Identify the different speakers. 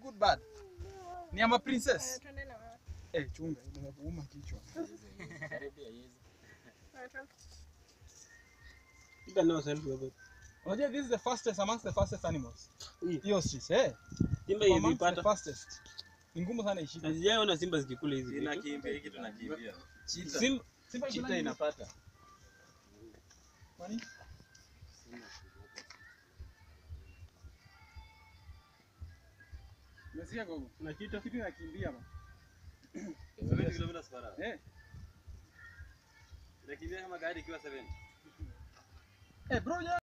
Speaker 1: good bird. Ni ama princess.
Speaker 2: Eh, twende na wewe.
Speaker 1: Eh, chunga inaweza kuuma kichwa.
Speaker 2: Eh, twende.
Speaker 3: Piga nao selfie hapo.
Speaker 1: Unajua this is the fastest amongst the fastest animals.
Speaker 3: Hii.
Speaker 1: Hiyo street, eh.
Speaker 3: Simba
Speaker 1: Amongst the
Speaker 3: ilipata.
Speaker 1: fastest. Ni ngumu sana ishike.
Speaker 3: Hazijaona simba zikikula hizi vitu.
Speaker 4: Inakimbia hiki tunakimbia.
Speaker 1: Simba Simba
Speaker 4: Chita
Speaker 1: ina
Speaker 4: inapata.
Speaker 1: Kwani? Umesikia gogo?
Speaker 3: Na chita.
Speaker 1: Kitu inakimbia ba.
Speaker 4: 70 kilometers per hour.
Speaker 1: Eh.
Speaker 4: Inakimbia kama gari ikiwa 70.
Speaker 1: Eh, bro,